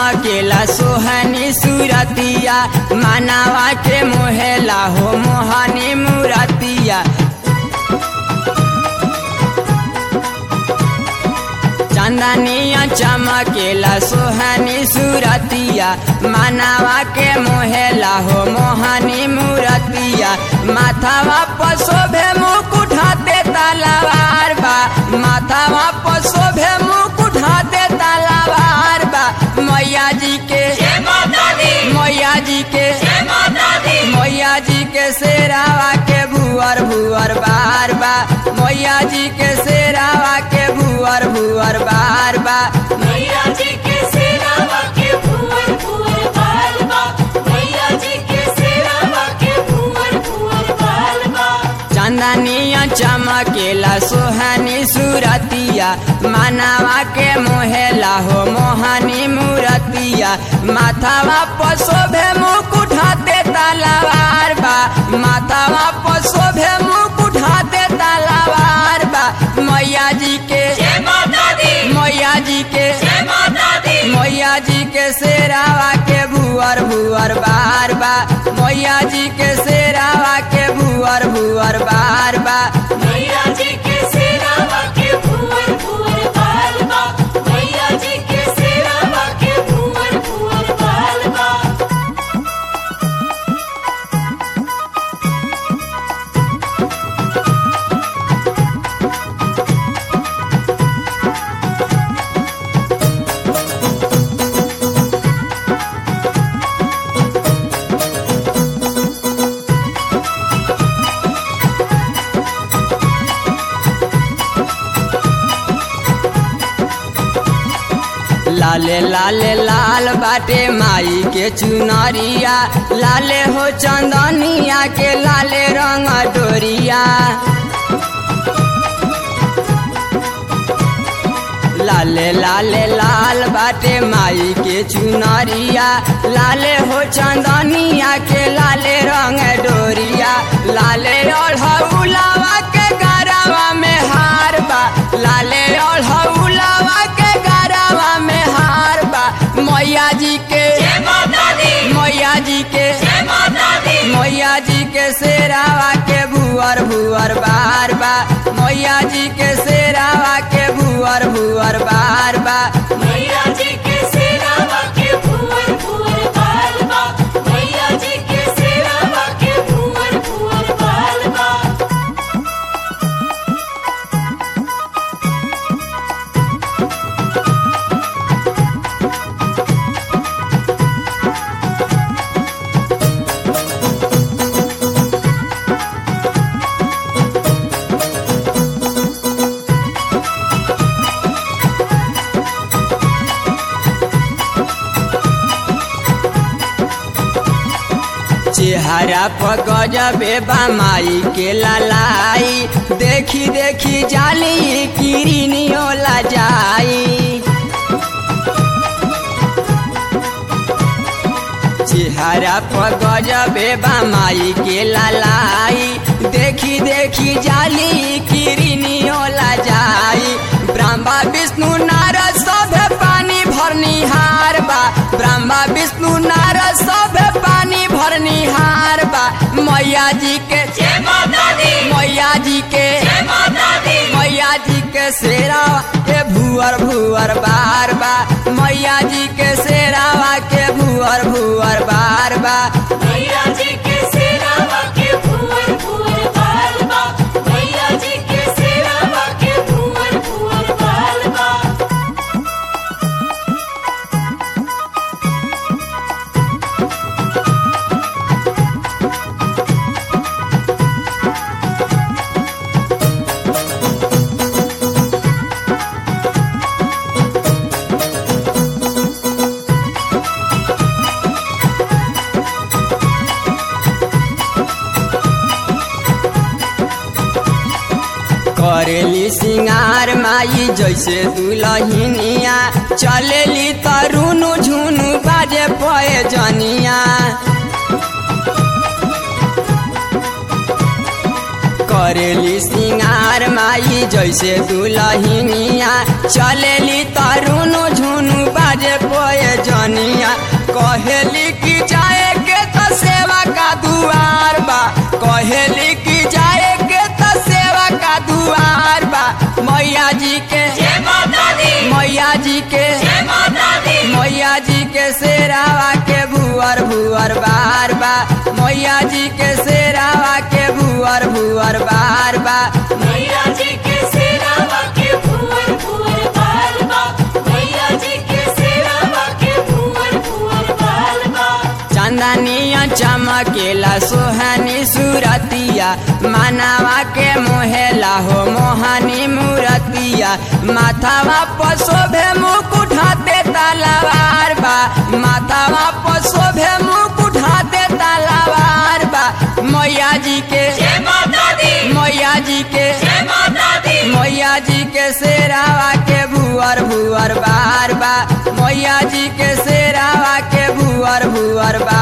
चमकेला सोहनी सूरतिया मानवा के मोहेला हो मोहनी मूरतिया चंदनिया चमकेला सोहनी सूरतिया मानवा के मोहेला हो मोहनी मूरतिया माथावा पशोभे मुकुट हाथे तलवार बा माथावा पशोभे मुकुट हाथे तलवार बा मैया जी के जय माता दी मैया जी के जय माता दी मैया जी के शेरावा के भुअर भुअर बार बा मैया जी के शेरावा के भुअर भुअर बार बा मैया जी के सेरावा के भुवर भुवर बाल बा मैया जी के सेरावा के भुवर भुवर बाल बा चंदनिया चमकेला सोहनी सूरतिया मानवा के मोहेला हो मोहनी मूरतिया माथावा पशोभे मुकुट हाथे तलवार बा माथावा पशोभे मुकुट हाथे तलवार बा मैया जी के जय माता दी मैया जी के जय माता दी मैया जी के शेरावा के भुअर भुअर बार बा मैया जी के शेरावा के भुअर भुअर बार बा मैया जी के सेरावा के भुवर भुवर बाल बा मैया जी के सेरावा के भुवर भुवर बाल बा लाले लाले लाल बाटे माई के चुनरिया लाले हो चंदनिया के लाले रंग डोरिया लाले लाले लाल बाटे माई के चुनरिया लाले हो चंदनिया के लाले रंग डोरिया लाले ओढ़ौलावा के गरवा में हार बा लाले ओढ़ौलावा के गरवा में हार बा मैया जी के जय माता दी मैया जी के जय माता दी मैया जी के शेरावा के भुअर भुअर बार बा मैया जी के शेरावा के भुअर भुअर बार बा मैया जी के सेरावा के भुवर भुवर बाल बा मैया जी के सेरावा के भुवर भुवर बाल बा चेहरा पर गजबे बा माई के ललाई देखी देखी जाली किरनियो ला जाई चेहरा पर गजबे बा माई के ललाई देखी देखी जाली किरनियो ला जाई ब्रह्मा विष्णु नारद सभे पानी भरनी हार बा ब्रह्मा विष्णु नारद सभे पानी भरनी हार बा मैया जी के जय माता दी मैया जी के जय माता दी मैया जी के शेरावा के भुअर भुअर बार बा मैया जी के शेरावा के भुअर भुअर बार बा मैया जी के सेरावा के भुवर भुवर बाल बा मैया जी के सेरावा के भुवर भुवर बाल बा करेली सिंगार माई जैसे दुलहिनिया चलेली तरुनु झुनु बाजे पए जनिया करेली सिंगार माई जैसे दुलहिनिया चलेली तरुनु झुनु बाजे पोए जनिया कहेली कि जाए के त सेवा का दुआर बा कहेली कि जाए के त सेवा का दुआर बा मैया जी के जय माता दी मैया जी के जय माता दी मैया जी के शेरावा के भुअर भुअर बार बा मैया जी के शेरावा के भुअर भुअर बार बा मैया जी के सेरावा के भुवर भुवर बाल बा मैया जी के सेरावा के भुवर भुवर बाल बा चंदनिया चमकेला सोहनी सुरतिया मानवा के मोहेला हो मोहनी मूरतिया माथावा पर शोभे मुकुट हाथे तलवार बा माथावा पर शोभे मुकुट हाथे तलवार बा मैया जी के जय माता दी मैया जी के जय माता दी मैया जी के शेरावा के भुअर भुअर बार बा मैया जी के शेरावा के भुअर भुअर बार